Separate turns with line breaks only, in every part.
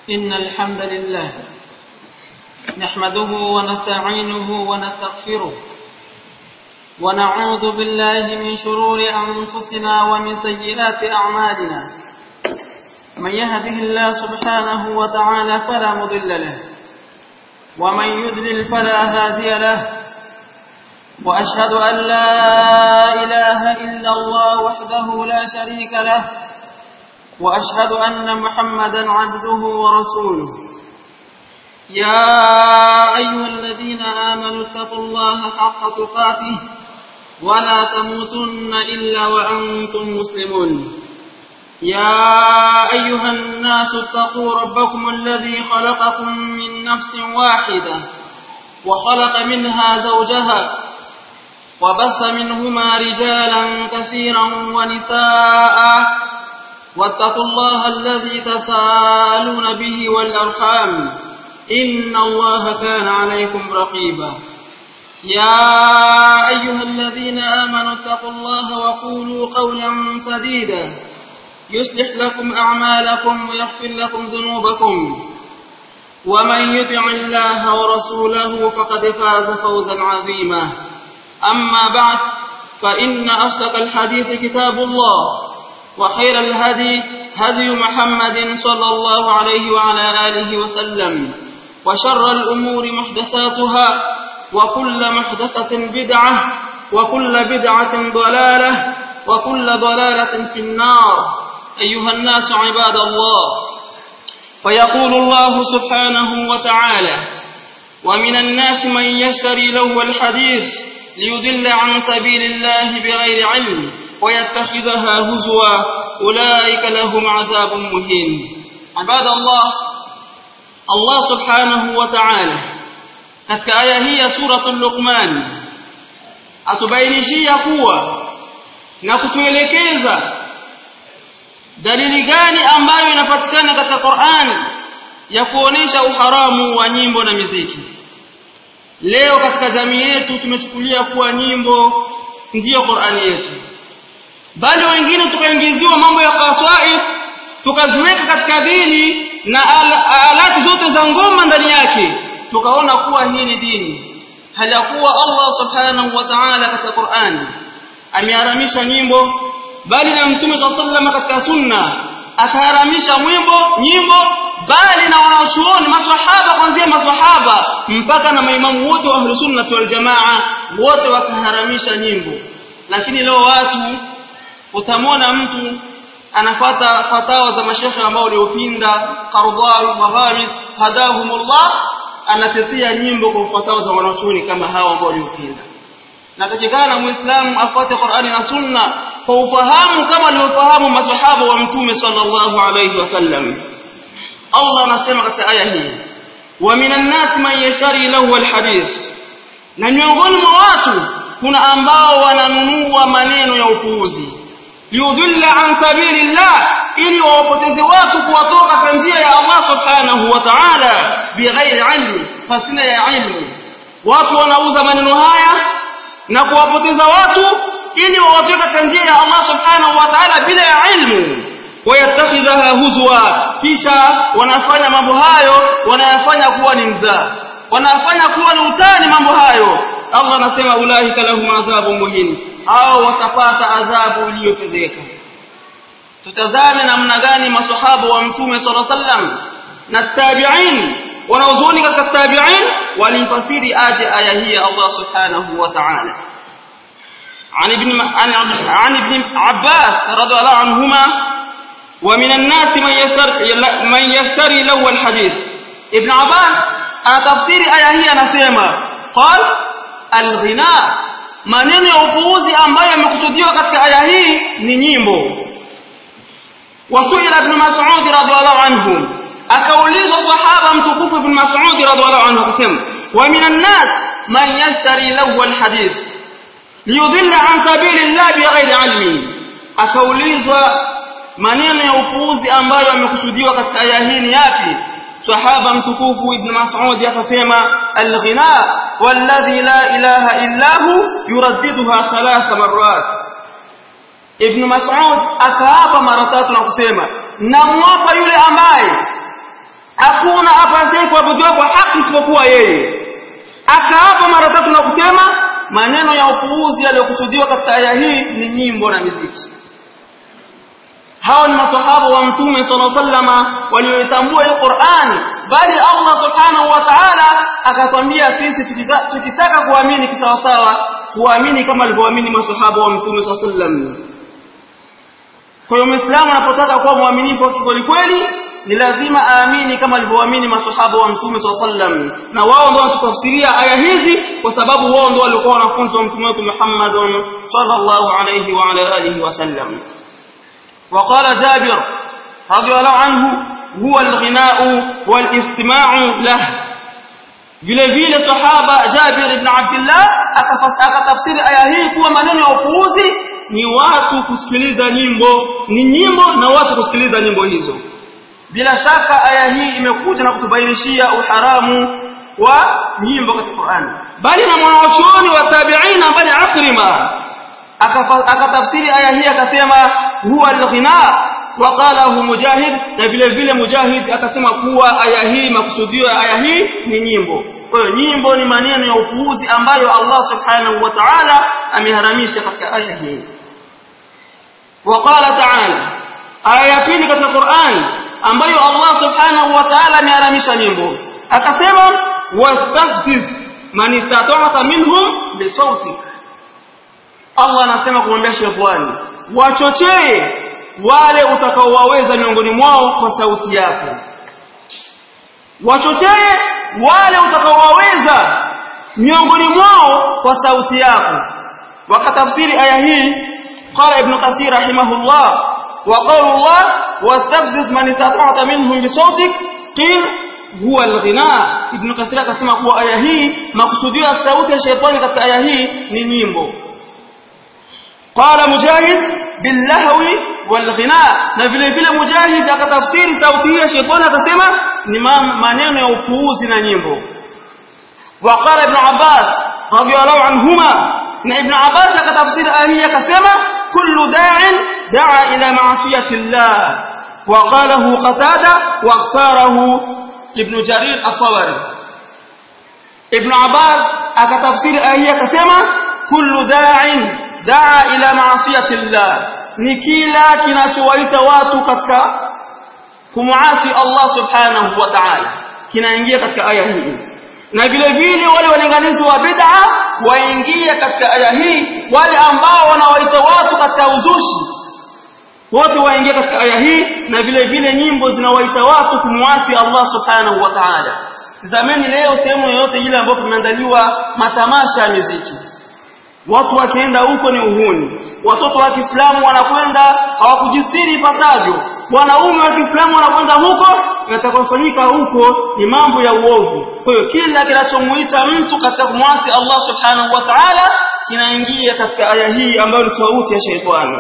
إن الحمد لله نحمده ونستعينه ونستغفره ونعوذ بالله من شرور أنفسنا ومن سيئات أعمالنا من يهده الله سبحانه وتعالى فلا مضل له ومن يذلل فلا هادي له وأشهد أن لا إله إلا الله وحده لا شريك له وأشهد أن محمدا عبده ورسوله يا أيها الذين آمنوا اتقوا الله حق تقاته ولا تموتن إلا وأنتم مسلمون يا أيها الناس اتقوا ربكم الذي خلقكم من نفس واحدة وخلق منها زوجها وبث منهما رجالا كثيرا ونساء واتقوا الله الذي تسالون به والأرحام إن الله كان عليكم رقيبا يا أيها الذين آمنوا اتقوا الله وقولوا قولا سديدا يصلح لكم أعمالكم ويغفر لكم ذنوبكم ومن يطع الله ورسوله فقد فاز فوزا عظيما أما بعد فإن أصدق الحديث كتاب الله وخير الهدي هدي محمد صلى الله عليه وعلى آله وسلم وشر الأمور محدثاتها وكل محدثة بدعة وكل بدعة ضلالة وكل ضلالة في النار أيها الناس عباد الله فيقول الله سبحانه وتعالى ومن الناس من يشتري له الحديث ليضل عن سبيل الله بغير علم ويتخذها هزوا أولئك لهم عذاب مهين عباد الله الله سبحانه وتعالى katika aya hii ya suratul Luqman atubainishia kuwa na kutuelekeza dalili gani ambayo inapatikana katika Qur'an ya kuonesha uharamu wa nyimbo na miziki leo katika jamii yetu tumechukulia kuwa nyimbo ndiyo Qur'ani yetu bali wengine tukaingiziwa mambo ya qasaid tukaziweka katika dini na al alati zote za ngoma ndani yake tukaona kuwa hii ni dini hali ya kuwa Allah subhanahu wa ta'ala katika Qur'ani ameharamisha nyimbo bali na mtume sallallahu katika sunna akaharamisha mwimbo nyimbo bali na wanaochuoni maswahaba kuanzia maswahaba mpaka na maimamu wote wa ahlus sunnah wal jamaa wote wakaharamisha nyimbo lakini leo watu utamwona mtu anafata fatawa za mashekhe ambao waliopinda Qardawi Magharis hadahumullah anatetea nyimbo kwa fatawa za wanachuoni kama hawa ambao waliopinda natakikana muislamu afuate Qur'ani na Sunna kwa ufahamu kama aliofahamu maswahaba wa mtume sallallahu alayhi wasallam Allah anasema katika aya hii wa minan nas man yashari lahu alhadith na miongoni mwa watu kuna ambao wananunua maneno ya upuuzi liudhilla an sabilillah ili wawapoteze watu kuwatoka kwa njia ya Allah subhanahu wa ta'ala bighairi ilmi fasina ya ilmu watu wanauza maneno haya na kuwapoteza watu ili wawatoke katika njia ya Allah subhanahu wa ta'ala bila ya ilmu wayattakhidhaha huzwa kisha wanafanya mambo hayo wanayafanya kuwa ni mzaa wanafanya kuwa ni utani mambo hayo Allah anasema ulaika lahum adhabu muhin au watapata adhabu iliyofedheka tutazame namna gani maswahaba wa mtume sallallahu alaihi wasallam na tabi'in wanaozuni katika tabi'in walifasiri aje aya hii ya Allah subhanahu wa ta'ala عن ابن عن ابن عباس رضي الله عنهما ومن الناس من يشتري من يشتري له الحديث ابن عباس تفسير aya hii anasema قال alghina maneno ya upuuzi ambayo yamekusudiwa katika aya hii ni nyimbo wasuila ibn mas'ud radhiallahu anhu akaulizwa sahaba mtukufu ibn mas'ud radhiallahu anhu akasema wa minan nas man yashtari lahu alhadith liyudilla an sabilillah bighairi ilmi akaulizwa maneno ya upuuzi ambayo yamekusudiwa katika aya hii ni yapi sahaba mtukufu ibn Mas'ud akasema al-ghina walladhi la ilaha illa hu yuraddiduha thalatha marrat ibn Mas'ud akaapa mara tatu na kusema namwapa yule ambaye hakuna apasaye kuabudiwa kwa haki isipokuwa yeye akaapa mara tatu na kusema maneno ya upuuzi yaliyokusudiwa katika aya hii ni nyimbo na miziki hao ni masahaba wa mtume sallallahu alaihi wasallama walioitambua hii Qur'an bali Allah subhanahu wa ta'ala akatwambia sisi tukitaka, tukitaka kuamini kisawasawa kuamini kama alivyoamini masahaba wa mtume sallallahu alaihi wasallam kwa hiyo muislamu anapotaka kuwa mwaminifu wa kweli kweli ni lazima aamini kama alivyoamini masahaba wa mtume sallallahu alaihi wasallam na wao ndio wanatafsiria aya hizi kwa sababu wao ndio walikuwa wanafunzi wa mtume wetu Muhammad sallallahu alaihi wa ala alihi wasallam وقال جابر رضي الله عنه هو الغناء والاستماع له vile vile sahaba Jabir ibn Abdullah akatafsiri aya hii kuwa maneno ya upuuzi ni watu kusikiliza nyimbo ni nyimbo na watu kusikiliza nyimbo hizo bila shaka aya hii imekuja na kutubainishia uharamu wa nyimbo katika Qur'an bali na mwanachuoni wa tabi'ina bali Akrima akatafsiri aya hii akasema huwa al-ghina waqalahu mujahid na vile vile mujahid akasema kuwa aya hii makusudio ya aya hii ni nyimbo kwa hiyo nyimbo ni maneno ya upuuzi ambayo Allah subhanahu wa ta'ala ameharamisha katika aya hii وقال تعالى aya ya pili katika Qur'an ambayo Allah subhanahu wa ta'ala ameharamisha nyimbo akasema wastafziz man istata'ta minhum bisawtik Allah anasema kumwambia shetani wachochee wale utakaowaweza miongoni mwao kwa sauti yako wachochee wale utakaowaweza miongoni mwao kwa sauti yako wakatafsiri aya hii qala ibn kathir rahimahullah wa qawlu Allah wastafziz man istata'ta minhum bisawtik qil huwa alghina ibn kathir akasema kuwa aya hii makusudio ya sauti ya shetani katika aya hii ni nyimbo قال مجاهد باللهو والغناء na vile vile mujahid akatafsiri sauti hii ya shetani akasema ni maneno ya upuuzi na nyimbo وقال ابن عباس رضي الله عنهما na ibn Abbas akatafsiri aya hii akasema kullu da'in da'a ila ma'siyati Allah وقاله قتادة واختاره ابن جرير الطبري ابن عباس akatafsiri aya hii akasema kullu da'in daa ila maasiyati llah ni kila kinachowaita watu katika kumuasi Allah subhanahu wa ta'ala kinaingia katika aya hii na vile vile wale walinganizi wa bid'a waingia katika aya hii wale ambao wanawaita watu katika uzushi wote waingia katika aya hii na vile vile nyimbo zinawaita watu kumuasi Allah subhanahu wa ta'ala zamani leo sehemu yoyote ile ambapo kumeandaliwa matamasha ya muziki watu wakienda huko ni uhuni watoto wa Kiislamu wanakwenda hawakujistiri ipasavyo wanaume wa Kiislamu wanakwenda huko yatakayofanyika huko ni mambo ya uovu kwa hiyo kila kinachomuita mtu katika kumwasi Allah subhanahu wa ta'ala kinaingia katika aya hii ambayo ni sauti ya shaitani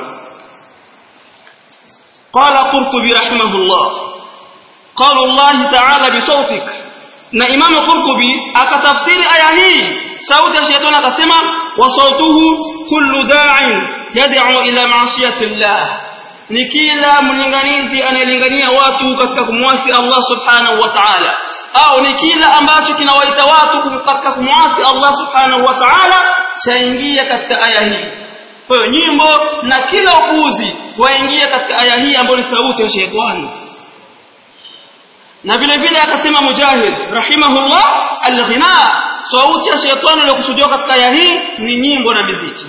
قال قرطبي رحمه الله قال الله تعالى بصوتك na Imam Qurtubi akatafsiri aya hii sauti ya shetani akasema wa sautuhu kullu da'in yad'u ila ma'siyati Allah ni kila mlinganizi anayelingania watu katika kumwasi Allah subhanahu wa ta'ala au ni kila ambacho kinawaita watu katika kumwasi Allah subhanahu wa ta'ala chaingia katika aya hii kwa hiyo nyimbo na kila upuuzi waingia katika aya hii ambayo ni sauti ya shetani na vile vile akasema mujahid rahimahullah alghina sauti ya shetani iliyokusudiwa katika aya hii ni nyimbo na muziki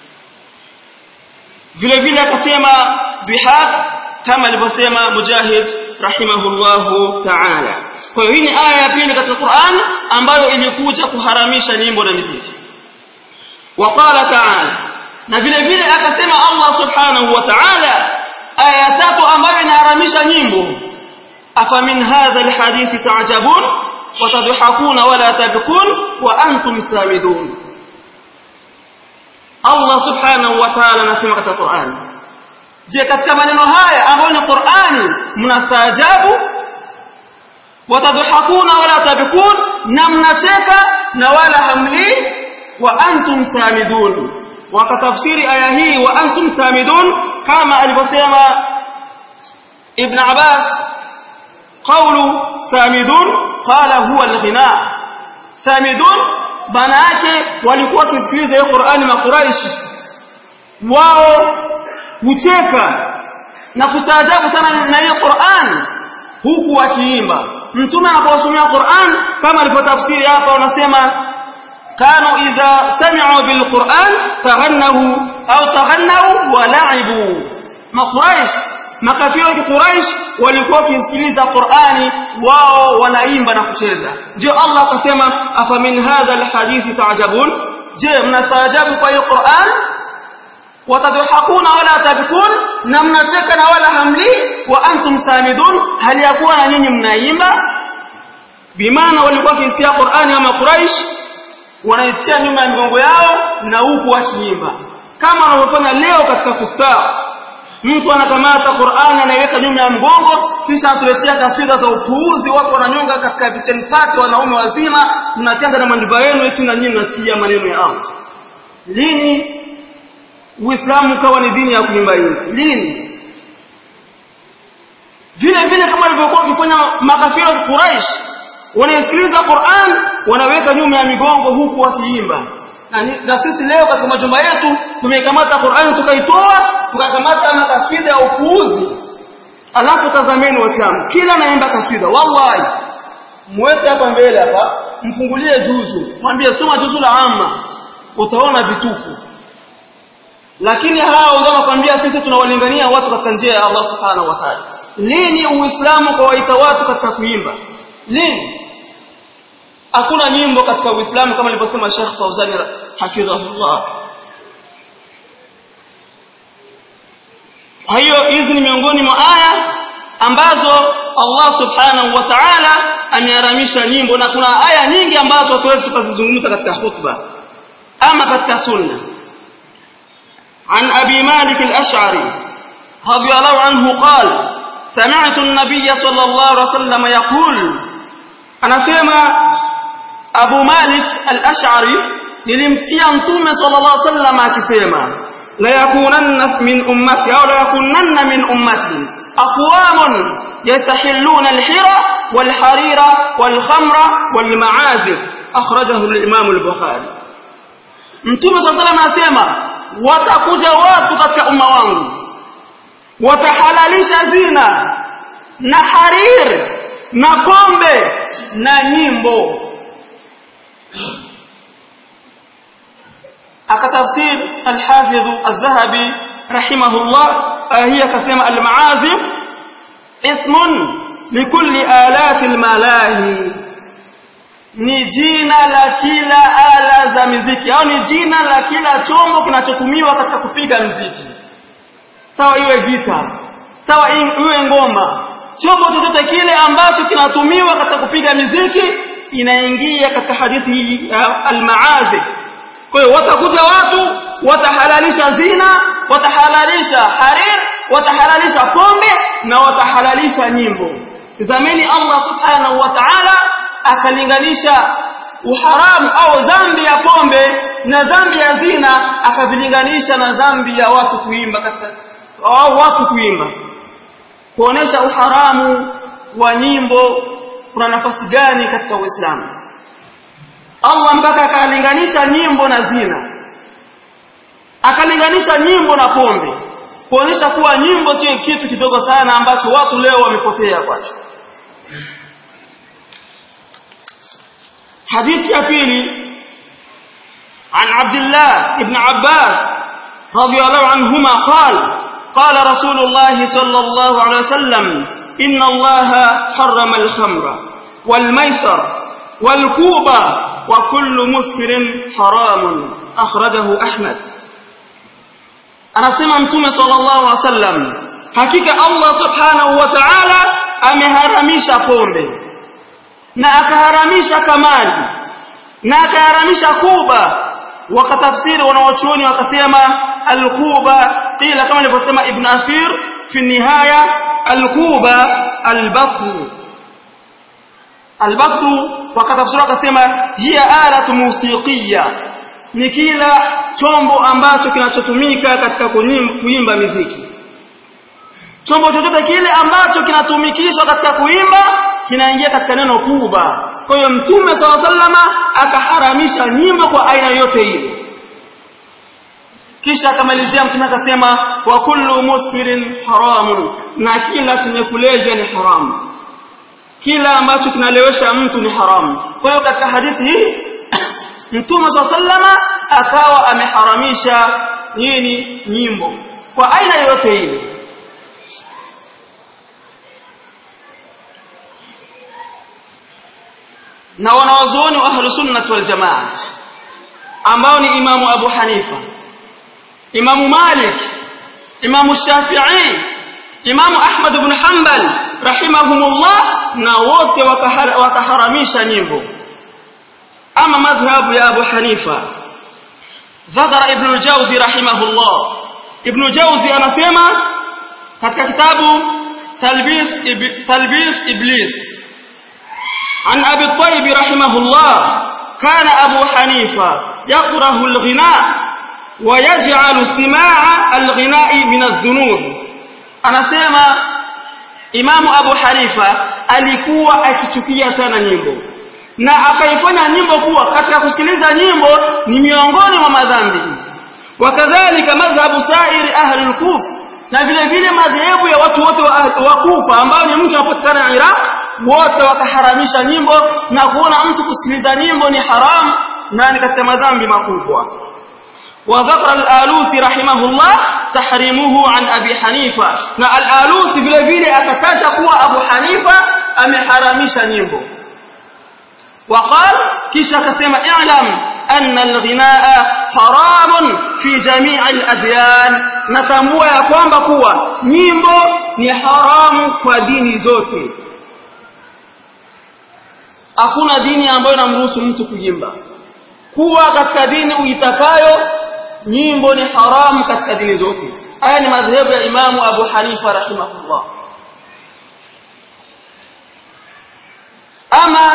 vile vile akasema bihaq kama alivyosema mujahid rahimahullahu ta'ala kwa hiyo hii ni aya ya pili katika Qur'an ambayo ilikuja kuharamisha nyimbo na muziki waqala ta'ala na vile vile akasema Allah subhanahu wa ta'ala aya tatu ambayo inaharamisha nyimbo أفمن هذا الحديث تعجبون وتضحكون ولا تبكون وأنتم سامدون الله سبحانه وتعالى نسمع katika Qur'an je katika maneno haya ambayo ni Qur'ani mnastaajabu watadhakuna wala tabkun na mnacheka na wala hamli wa antum samidun wakatafsiri aya hii wa antum samidun kama alivyosema Ibn Abbas qawlu samidun qala huwa al-ghina samidun maana yake walikuwa wakisikiliza hiyo Qur'ani makuraishi wao hucheka na kustaajabu sana na hiyo Qur'an huku wakiimba mtume anaposomea Qur'an kama alipotafsiri hapa wanasema kanu idha sami'u bil Qur'an taghannahu au taghannahu wa la'ibu makuraish makafiri wa Quraish walikuwa wakisikiliza Qur'ani wao wanaimba na kucheza ndio Allah akasema afa min hadha alhadith ta'jabun je mnastaajabu kwa hiyo Qur'an watadhakuna wala tabkun na mnacheka na wala hamli wa antum samidun hali yakuwa na nyinyi mnaimba bimaana walikuwa wakisikia Qur'ani kama Quraish wanaitia nyuma ya migongo yao na huku wakiimba kama wanavyofanya leo katika kustaa mtu anakamata Qur'ani anaiweka nyuma ya mgongo kisha atuletea taswira za upuuzi watu wananyonga katika kitchen party wanaume wazima mnatenda na majumba yenu eti na nyinyi mnasikia maneno ya Allah lini Uislamu ukawa ni dini ya kuimba hivi lini vile vile kama walivyokuwa wakifanya makafiri wa Quraysh wanaisikiliza Qur'an wanaweka nyuma ya migongo huku wakiimba na sisi leo katika majumba yetu tumeikamata Qur'ani tukaitoa tukakamata makaswida ya upuuzi alafu tazameni waislamu kila naimba kaswida wallahi mweke hapa mbele hapa mfungulie juzu mwambie soma juzu la amma utaona vituko lakini hao ndio wanakuambia sisi tunawalingania watu katika njia ya Allah subhanahu wa ta'ala lini uislamu kawaita watu katika kuimba lini hakuna nyimbo katika uislamu kama alivyosema Sheikh Fauzani hafidhahullah hiyo hizi ni miongoni mwa aya ambazo Allah subhanahu wa ta'ala ameharamisha nyimbo na kuna aya nyingi ambazo hatuwezi tukazizungumza katika khutba ama katika sunna عن أبي مالك الأشعري رضي الله عنه قال سمعت النبي صلى الله عليه وسلم يقول أنا فيما أبو مالك الأشعري nilimsikia mtume sallallahu alaihi wasallam akisema la yakunanna min ummati au la yakunanna min ummati aqwamun yastahilluna alhira walharira walkhamra walmaazif akhrajahu al-imam al-bukhari mtume sallallahu alaihi wasallam anasema watakuja watu katika umma wangu watahalalisha zina na harir na pombe na nyimbo akatafsir al-Hafidh al-Dhahabi rahimahullah hiya kasema al-maazif ismun likulli alati al-malahi ni jina la kila ala za muziki au ni jina la kila chombo kinachotumiwa katika kupiga muziki sawa iwe gita sawa iwe ngoma chombo chochote kile ambacho kinatumiwa katika kupiga muziki inaingia katika hadithi hii al-maazif kwa hiyo watakuja watu watahalalisha zina watahalalisha harir watahalalisha pombe na watahalalisha nyimbo tazameni Allah subhanahu wa ta'ala akalinganisha uharamu au dhambi ya pombe na dhambi ya zina akavilinganisha na dhambi ya watu kuimba katika au watu kuimba kuonesha uharamu wa nyimbo kuna nafasi gani katika Uislamu Allah mpaka akalinganisha nyimbo na zina akalinganisha nyimbo na pombe kuonyesha kuwa nyimbo sio kitu kidogo sana ambacho watu leo wamepotea kwacho حديث يقيني عن عبد الله بن عباس رضي الله عنهما قال قال رسول الله صلى الله عليه وسلم إن الله حرم الخمر والميسر والكوبة وكل مسكر حرام أخرجه أحمد أنا سمع متومة صلى الله عليه وسلم حقيقة الله سبحانه وتعالى ameharamisha pombe na akaharamisha kamali na akaharamisha kuba wakatafsiri wanawachuoni wakasema alkuba qila kama alivyosema ibn asir fi nihaya alkuba albaqru albaqru wakatafsiri wakasema hiya alatu musiqiya ni kila chombo ambacho kinachotumika katika kuimba muziki chombo chochote kile ambacho kinatumikishwa katika kuimba kinaingia katika neno kuba kwa hiyo mtume swalla sallama akaharamisha nyimbo kwa aina yote ile kisha akamalizia mtume akasema wa kullu muskirin haramun na kila chenye kulevya ni haramu kila ambacho kinalewesha mtu ni haramu kwa hiyo katika hadithi hii mtume swalla sallama akawa ameharamisha nini nyimbo kwa aina yote ile na wanawazuoni wa ahlu sunnah wal jamaa ambao ni imamu Abu Hanifa imamu Malik imamu Shafi'i imamu Ahmad ibn Hanbal rahimahumullah na wote wakaharamisha nyimbo ama madhhabu ya Abu Hanifa ذكر ابن الجوزي رحمه الله ابن الجوزي anasema katika kitabu talbis talbis iblis عن أبي الطيب رحمه الله كان أبو حنيفة يكره الغناء ويجعل سماع الغناء من الذنوب أنا سيما إمام أبو حنيفة alikuwa akichukia sana nyimbo na akaifanya nyimbo kuwa katika kusikiliza nyimbo ni miongoni mwa madhambi wakadhalika madhhabu sairi ahli al-kuf na vile vile madhehebu ya watu wote wa Kufa ambao ni mtu anapatikana Iraq wote wakaharamisha nyimbo na kuona mtu kusikiliza nyimbo ni haram na ni katika madhambi makubwa وذكر الآلوسي رحمه الله تحريمه عن أبي حنيفة na الآلوسي vile vile akataja kuwa Abu Hanifa ameharamisha nyimbo وقال kisha akasema i'lam أن الغناء حرام في جميع الأديان natambua ya kwamba kuwa nyimbo ni haramu kwa dini zote hakuna dini ambayo inamruhusu mtu kuimba kuwa katika dini uitakayo nyimbo ni haramu katika dini zote haya ni madhehebu ya imamu Abu Hanifa rahimahullah ama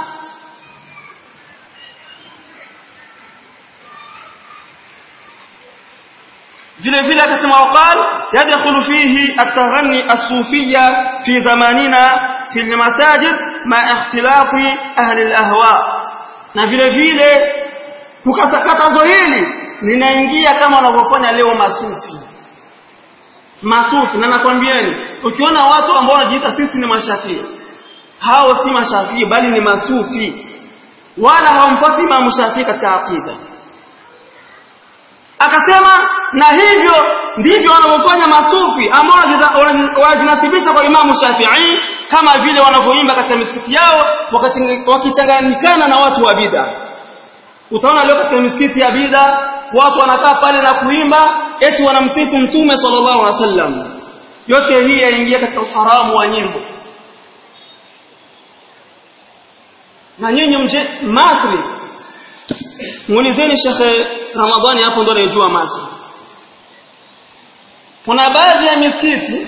vile vile akasema waqal yadkhulu fihi at-taghanni as-sufiyya fi zamanina fi al-masajid ma ikhtilafi ahli al-ahwa na vile vile kukatakazo hili linaingia kama wanavyofanya leo masufi masufi na nakwambieni ukiona watu ambao wanajiita sisi ni mashafii hao si mashafii bali ni masufi wala hawamfuati Imam Shafii katika aqida akasema na hivyo ndivyo wanavyofanya masufi ambao wanajinasibisha kwa Imamu Shafi'i kama vile wanavyoimba katika misikiti yao wakichanganyikana na watu wa bid'a utaona leo katika misikiti ya bid'a watu wanakaa pale na kuimba eti wanamsifu mtume sallallahu alaihi wasallam yote hii yaingia katika uharamu wa nyimbo na nyinyi mje Masri muulizeni Sheikh Ramadhani hapo ndo anayejua Masri kuna baadhi ya misikiti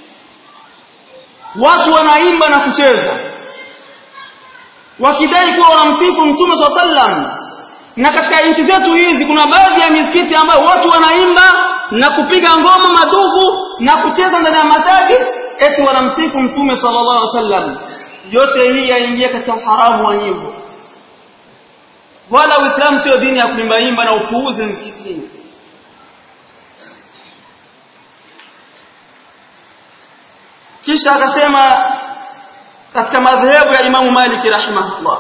watu wanaimba na kucheza wakidai kuwa wanamsifu mtume swalla sallam na katika nchi zetu hizi kuna baadhi ya misikiti ambayo watu wanaimba na kupiga ngoma madufu na kucheza ndani ya masajid eti wanamsifu mtume sallallahu alaihi wasallam yote hii yaingia katika uharamu wa nyimbo wala uislamu sio dini ya kuimba imba na upuuzi msikitini kisha akasema katika madhehebu ya Imamu Malik rahimahullah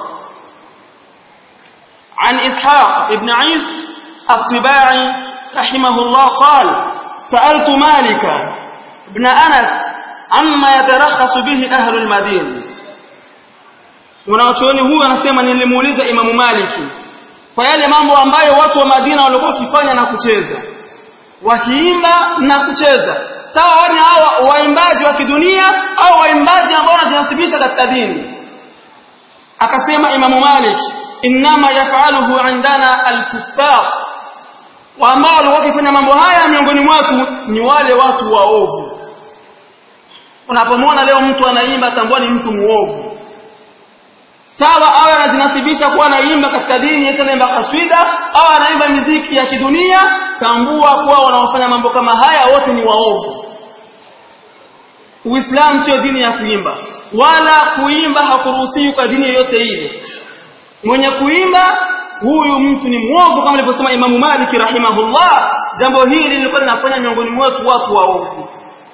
عن إسحاق ابن عيس الطباعي رحمه الله قال سألت مالك ابن أنس عما يترخص به أهل المدينة wanachuoni huyu anasema nilimuuliza Imamu Maliki kwa yale mambo ambayo watu wa Madina walikuwa wakifanya na kucheza wakiimba na kucheza sawa ni hawa waimbaji wa kidunia au waimbaji ambao wanajinasibisha katika dini akasema Imamu Malik inma yafaluhu indana al-fussaq wa ambao walikuwa wakifanya mambo haya miongoni mwetu ni wale watu waovu unapomwona leo mtu anaimba tambua ni mtu muovu sawa awe anajinasibisha kuwa anaimba katika dini eti anaimba kaswida au anaimba miziki ya kidunia tambua kuwa wanaofanya mambo kama haya wote ni waovu Uislamu sio dini ya kuimba wala kuimba hakuruhusiwi kwa dini yoyote ile mwenye kuimba huyu mtu ni mwovu kama alivyosema Imamu Malik rahimahullah jambo hili lilikuwa linafanya miongoni mwetu watu waovu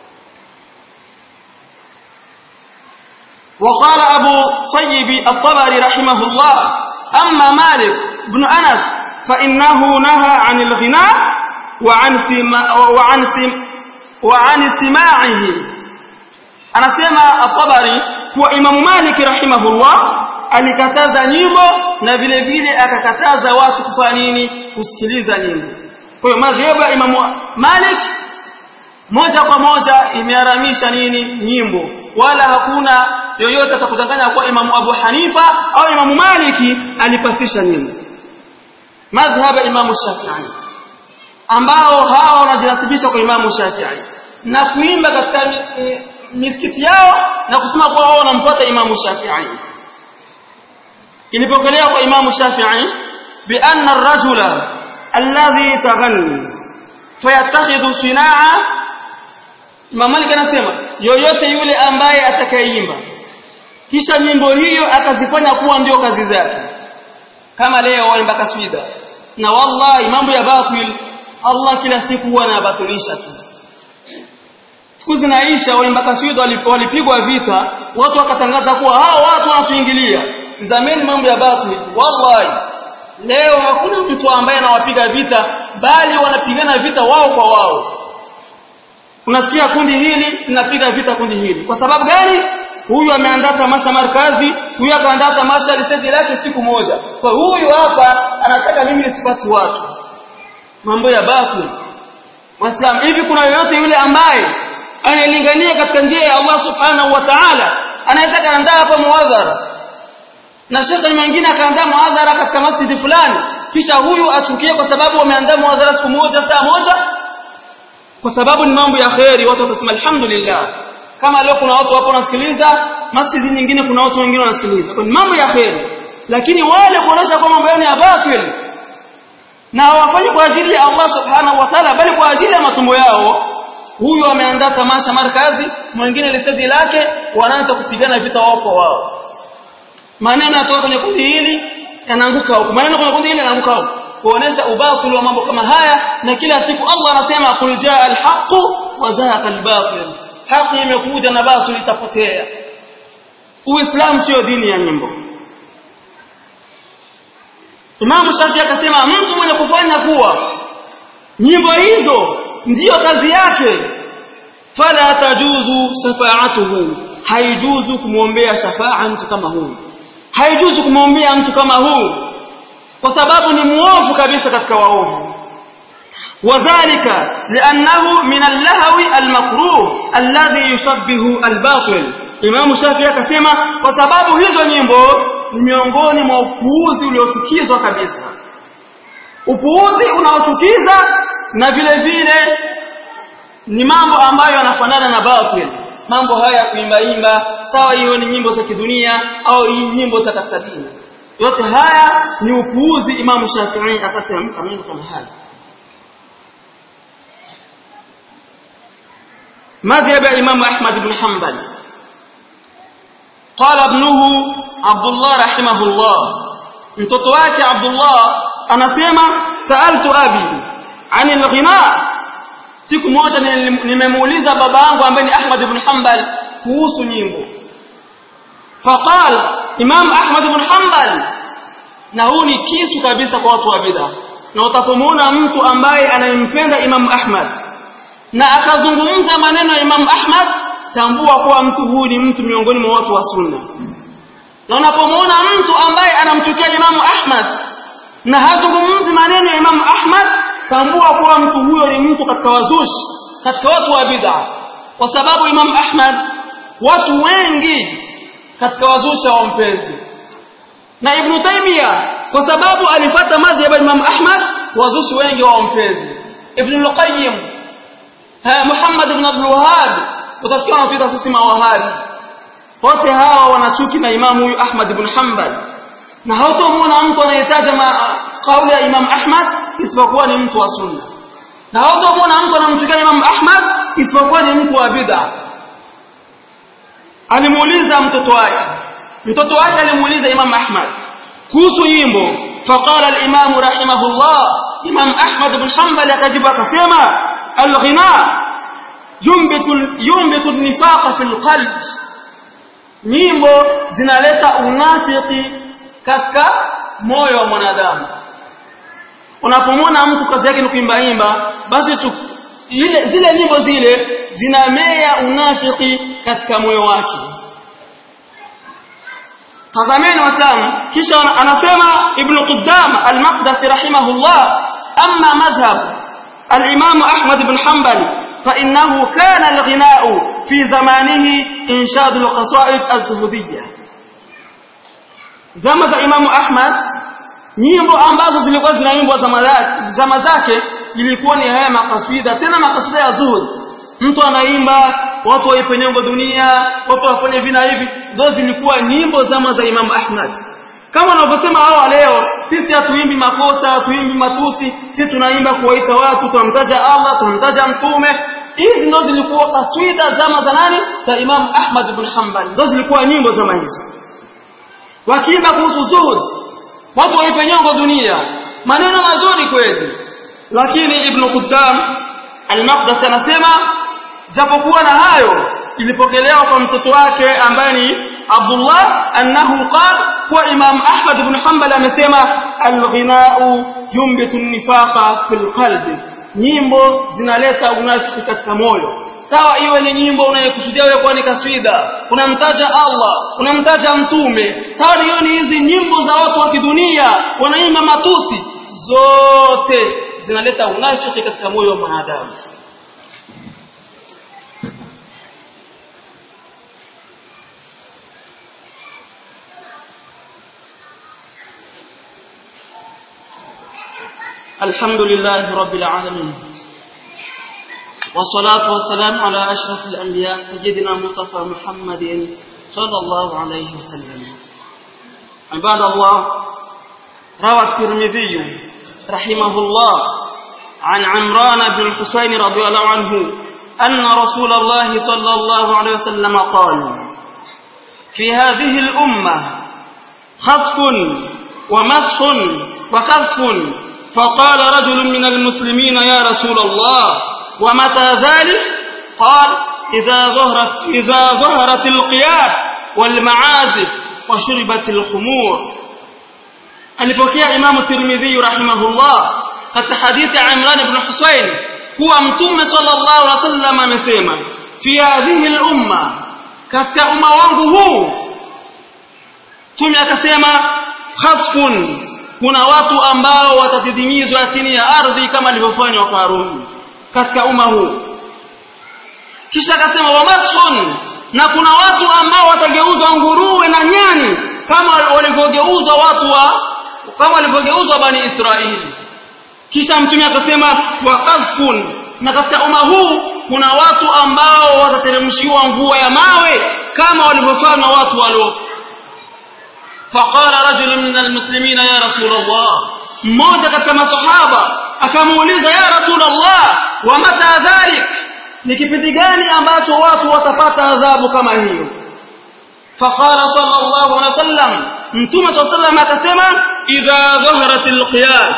وقال أبو طيب الطبري رحمه الله أما مالك بن أنس فإنه نهى عن الغناء وعن سما وعن سم وعن استماعه أنا سمع الطبري هو إمام مالك رحمه الله alikataza nyimbo na vile vile akakataza watu kufanya nini kusikiliza nyimbo kwa hiyo madhhabu ya Imam Malik moja kwa moja imeharamisha nini nyimbo wala hakuna yoyote atakudanganya kuwa Imam Abu Hanifa au Imam Maliki alipasisha nyimbo madhhab ya Imam Shafi'i ambao hao wanajinasibisha kwa Imam Shafi'i na kuimba katika e, misikiti yao na kusema kuwa wao wanamfuata Imam Shafi'i ilipokelewa kwa Imam Shafi'i bi anna ar-rajula alladhi taghanni fayattakhidhu sina'a Imam Malik anasema yoyote yule ambaye atakayeimba kisha nyimbo hiyo akazifanya kuwa ndio kazi zake kama leo waimba kaswida na wallahi mambo ya batil Allah kila siku huwa anabatilisha tu siku zinaisha waimba kaswida walipigwa vita watu wakatangaza kuwa hao watu wanatuingilia zameni mambo ya batil wallahi leo hakuna mtu ambaye anawapiga vita bali wanapigana vita wao kwa wao unasikia kundi hili linapiga vita kundi hili kwa sababu gani huyu ameandaa tamasha markazi huyu akaandaa tamasha lisedi lake siku moja kwa huyu hapa anataka mimi nisipati watu mambo ya batil waislamu hivi kuna yoyote yule ambaye anayelingania katika njia ya Allah subhanahu wa ta'ala anaweza kaandaa hapa muadhara na shekhe mwingine akaandaa muadhara katika masjidi fulani kisha huyu achukie kwa sababu wameandaa muadhara siku moja saa moja kwa sababu ni mambo ya kheri watu watasema alhamdulillah kama leo kuna watu hapo wanasikiliza masjidi nyingine kuna watu wengine wanasikiliza kwa mambo ya kheri lakini wale kuonesha kwa mambo yao ya batil na hawafanyi kwa ajili ya Allah subhanahu wa ta'ala bali kwa ajili ya matumbo yao huyu ameandaa tamasha markazi mwingine lisedi lake wanaanza kupigana vita wao kwa wao maneno yatoka kwenye kundi hili yanaanguka huko maneno kwenye kundi hili yanaanguka huko kuonesha ubatili wa mambo kama haya na kila siku Allah anasema kul jaa alhaq wa zahaqa albatil haki imekuja na batil itapotea uislamu sio dini ya nyimbo Imam Shafi akasema mtu mwenye kufanya kuwa nyimbo hizo ndiyo kazi yake fala tajuzu shafaatuhu haijuzu kumwombea shafaa mtu kama huyu haijuzu kumwombea mtu kama huyu kwa sababu ni muovu kabisa katika waovu wadhālika li'annahu min al-lahwi al-makruh alladhi yushabbihu al-batil Imam Shafi akasema kwa sababu hizo nyimbo ni miongoni mwa upuuzi uliochukizwa kabisa upuuzi unaochukiza na vile vile ni mambo ambayo yanafanana na batil mambo haya kuimbaimba sawa hiyo ni nyimbo za kidunia au nyimbo za katika dini yote haya ni upuuzi Imam Shafi'i akatamka mambo kama haya مذهب الإمام أحمد بن حنبل قال ابنه عبد الله رحمه الله mtoto wake Abdullah anasema saaltu abi anil ghina siku moja nimemuuliza baba yangu ambaye ni Ahmad ibn Hanbal kuhusu nyimbo faqal Imam Ahmad ibn Hanbal na huu ni kisu kabisa kwa watu wa bid'a na utakapomuona mtu ambaye anayempenda Imam Ahmad na akazungumza maneno ya Imam Ahmad tambua kuwa mtu huyu ni mtu miongoni mwa watu wa sunna na unapomuona mtu ambaye anamchukia Imam Ahmad na hazungumzi maneno ya Imam Ahmad tambua kuwa mtu huyo ni mtu katika wazushi katika watu wa bid'a kwa sababu Imam Ahmad watu wengi katika wazushi hawampenzi na Ibn Taymiyyah kwa sababu alifata madhhabu ya Imam Ahmad wazushi wengi hawampenzi Ibn al-Qayyim Muhammad ibn Abdul Wahhab utasikia wanafuata sisi mawahabi wote hawa wanachuki na imamu huyu Ahmad ibn Hanbal na hautomwona mtu anayetaja kauli ya Imam Ahmad isipokuwa ni mtu wa sunna na hautomwona mtu anamchukia Imam Ahmad isipokuwa ni mtu wa bid'a alimuuliza mtoto wake mtoto wake alimuuliza Imam Ahmad kuhusu nyimbo faqala al-Imam rahimahullah Imam Ahmad ibn Hanbal akajibu akasema al-ghina yumbitu yumbitu an-nifaqa fil qalb nyimbo zinaleta unafiki katika moyo wa mwanadamu unapomwona mtu kazi yake ni kuimba imba basi tu, ile, zile nyimbo zile zinamea unafiki katika moyo wake tazameni watamu kisha anasema ibn Qudama al-Maqdisi rahimahullah amma madhhab al-Imam Ahmad ibn Hanbal فإنه كان الغناء في زمانه إنشاد القصائد الزهدية zama za Imamu Ahmad nyimbo ambazo zilikuwa zinaimbwa zama zake ilikuwa ni haya makaswida tena makaswida ya zuhud mtu anaimba watu waipenyongo dunia watu wafanye vina hivi zote zilikuwa nyimbo zama za Imamu Ahmad kama wanavyosema hawa leo sisi hatuimbi makosa hatuimbi matusi sisi tunaimba kuwaita watu tunamtaja Allah tunamtaja mtume hizi ndo zilikuwa kaswida zama za nani za Imam Ahmad ibn Hanbal ndo zilikuwa nyimbo zama hizo wakiimba kuhusu zuhud watu waipe nyongo dunia maneno mazuri kweli lakini ibn Quddam al-Maqdisi anasema japokuwa na hayo ilipokelewa kwa mtoto wake ambaye ni Abdullah annahu qala kwa Imam Ahmad ibn Hanbal amesema al-ghina'u yumbitu an-nifaqa fil qalbi nyimbo zinaleta unafiki katika moyo sawa iwe ni nyimbo unayokusudia wewe kwa ni kaswida unamtaja Allah unamtaja mtume sawa hiyo ni hizi nyimbo za watu wa kidunia wanaimba matusi zote zinaleta unafiki katika moyo wa mwanadamu الحمد لله رب العالمين والصلاة والسلام على أشرف الأنبياء سيدنا مصطفى محمد صلى الله عليه وسلم عباد الله روى الترمذي رحمه الله عن عمران بن الحسين رضي الله عنه أن رسول الله صلى الله عليه وسلم قال في هذه الأمة خطف ومسح وكف فقال رجل من المسلمين يا رسول الله ومتى ذلك قال إذا ظهرت, إذا ظهرت القياس والمعازف وشربت الخمور alipokea Imam Tirmidhi rahimahullah katika hadithi ya Imran ibn Husayn kuwa Mtume sallallahu alaihi wasallam amesema fi hadhihi al-umma katika umma wangu huu Mtume akasema khasfun kuna watu ambao watadidimizwa chini ya ardhi kama alivyofanywa Qarun katika umma huu kisha akasema wamashun na kuna watu ambao watageuzwa nguruwe na nyani kama walivyogeuzwa watu wa kama walivyogeuzwa bani Israeli kisha mtume akasema waqazfun na katika umma huu kuna watu ambao watateremshiwa mvua ya mawe kama walivyofanya watu walio فقال رجل من المسلمين يا رسول الله mmoja katika masahaba akamuuliza ya rasul Allah wa mata dhalik ni kipindi gani ambacho watu watapata adhabu kama hiyo faqala sallallahu alaihi wasallam mtume sallallahu alaihi wasallam akasema idha dhaharat alqiyas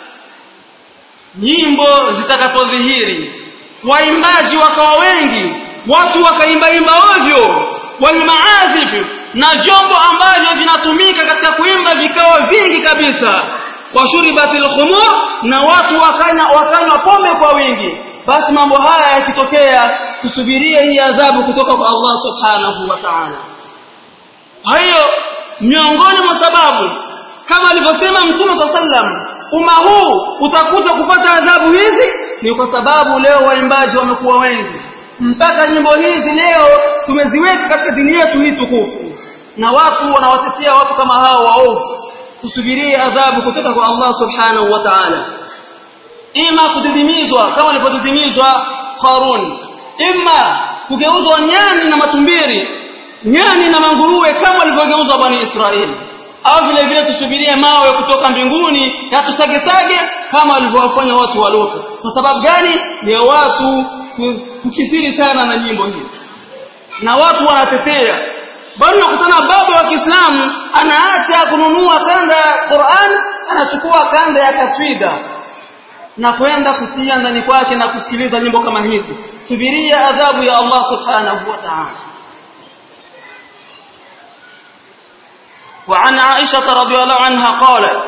nyimbo zitakapodhihiri waimbaji wakawa wengi watu wakaimbaimba ovyo walmaazif na vyombo ambavyo vinatumika katika kuimba vikawa vingi kabisa washuribatil khumur na watu wakanya wakanywa pombe kwa wingi basi mambo haya yakitokea tusubirie hii adhabu kutoka kwa Allah subhanahu wa ta'ala hiyo miongoni mwa sababu kama alivyosema mtume sallam umma huu utakuja kupata adhabu hizi ni kwa sababu leo waimbaji wamekuwa wengi mpaka nyimbo hizi leo tumeziweka katika dini yetu hii tukufu na watu wanawatetea watu kama hao waovu tusubirie adhabu kutoka kwa Allah subhanahu wa ta'ala ima kudidimizwa kama alipodidimizwa Qarun ima kugeuzwa nyani na matumbiri nyani na manguruwe kama walivyogeuzwa bani Israeli au vile vile tusubirie mawe kutoka mbinguni yatusage-sage kama walivyowafanya watu wa Lot kwa sababu gani ya watu kukithiri sana na nyimbo hizi na watu wanatetea bali unakutana baba wa Kiislamu anaacha kununua kanda ya Qur'an anachukua kanda ya kaswida na kwenda kutia ndani kwake na kusikiliza nyimbo kama hizi subiria adhabu ya Allah subhanahu wa ta'ala وعن عائشة رضي الله عنها قالت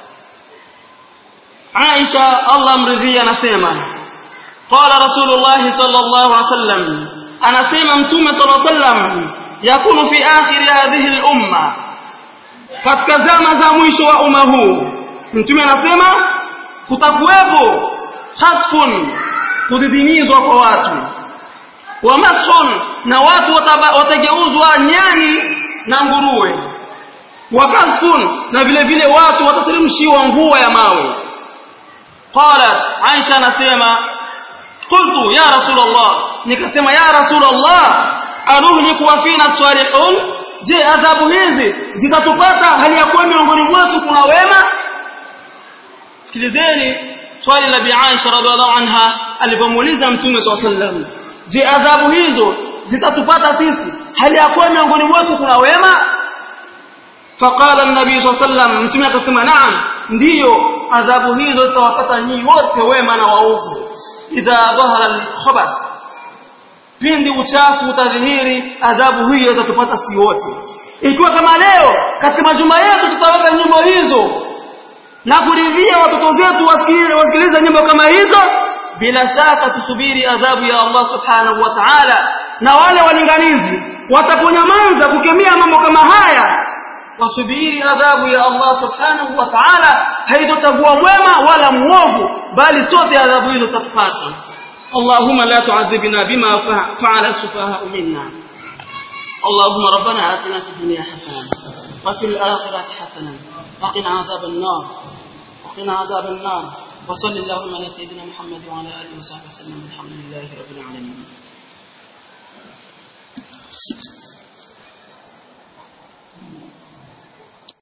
عائشة الله مرضية نسيما قال رسول الله صلى الله عليه وسلم أنا سيما متومة صلى الله عليه وسلم يكون في آخر هذه الأمة katika zama za mwisho wa umma huu mtume anasema kutakuwepo hasfun kudidimizwa kwa watu wa mashun na watu watageuzwa nyani na nguruwe wa kasfun na vile vile watu watateremshiwa mvua ya mawe qalat aisha anasema qultu ya rasulullah nikasema ya rasulullah aruhliku wa fina salihun je adhabu hizi zitatupata hali ya kuwa miongoni mwetu kuna wema sikilizeni swali la bi Aisha radhiallahu anha alipomuuliza mtume swalla sallam je adhabu hizo zitatupata sisi hali ya kuwa miongoni mwetu kuna wema faqala an-nabi swalla sallam mtume akasema naam ndiyo adhabu hizo zitawapata nyinyi wote wema na waovu idha dhahara al-khabath pindi uchafu utadhihiri adhabu hiyo itatupata si wote ikiwa kama leo katika majumba yetu tutaweka nyimbo hizo na kuridhia watoto zetu wasikilize nyimbo kama hizo bila shaka tusubiri adhabu ya Allah subhanahu wa ta'ala na wale walinganizi wataponyamaza kukemea mambo kama haya wasubiri adhabu ya Allah subhanahu wa ta'ala haitochagua mwema wala muovu bali sote adhabu hizo tutatupata اللهم لا تعذبنا بما فعل السفهاء منا اللهم ربنا آتنا في الدنيا حسنة وفي الآخرة حسنة وقنا عذاب النار وقنا عذاب النار وصل اللهم على سيدنا محمد وعلى آله وصحبه وسلم الحمد لله رب العالمين